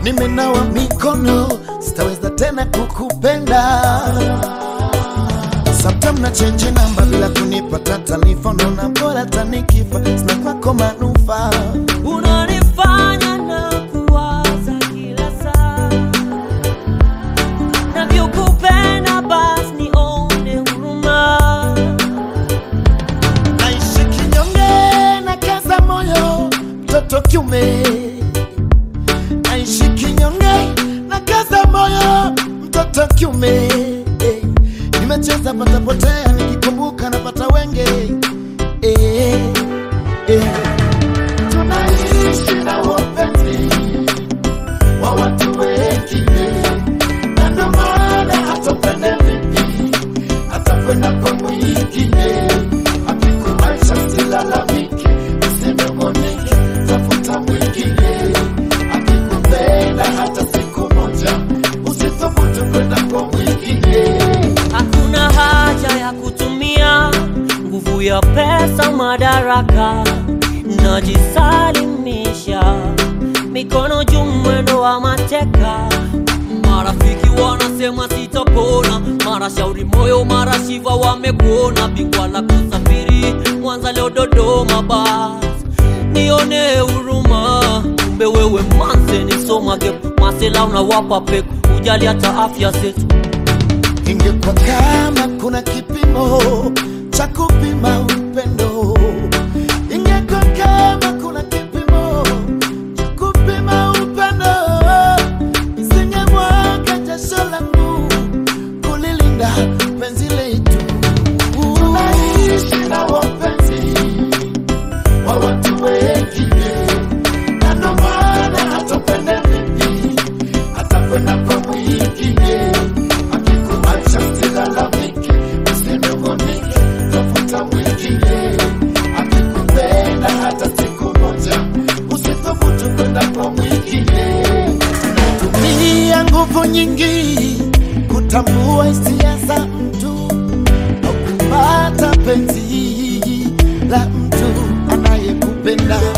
nimenawa mikono, sitaweza tena kukupenda. Sometime na change namba bila kunipata taarifa, naona bora tanikifa, sina kwako manufaa. unanifanya na kuwaza kila saa navyokupenda basi nione huruma Naishi kinyonge na kaza moyo, mtoto kiume. Naishi kinyonge na kaza moyo, mtoto kiume. Eh, Nimecheza pata potea, nikikumbuka napata wenge. Eh, eh. Tunaishi na wapenzi wa watu wengine, na ndo maana hatupende vipi atakwenda kwa mwingine akikuacha silalamike usinungunike tafuta mwingine akikupenda hata siku moja usithubutu kwenda kwa mwingine hakuna haja ya kutumia nguvu ya pesa madaraka najisalimisha mikono juu mwendo wa mateka marafiki wanasema sitapona mara shauri moyo mara shiva wamekuona bingwa la kusafiri mwanza leo dodoma basi nione huruma kumbe wewe manse nisomage masela unawapa peku ujali hata afya zetu ingekuwa kama kuna kipimo cha kupima upendo ingekuwa kama kuna kipimo cha kupima upendo isingemwaga jasho langu kulilinda penzi letu tunaishi na wapenzi wa watu wengine na ndo maana hatupende vipi atakwenda kwa mwingine akikuacha silalamike usinungunike tafuta mwingine akikupenda hata siku moja usithubutu kwenda kwa mwingine tumia nguvu nyingi kutambua hisia za mtu au kupata penzi la mtu anayekupenda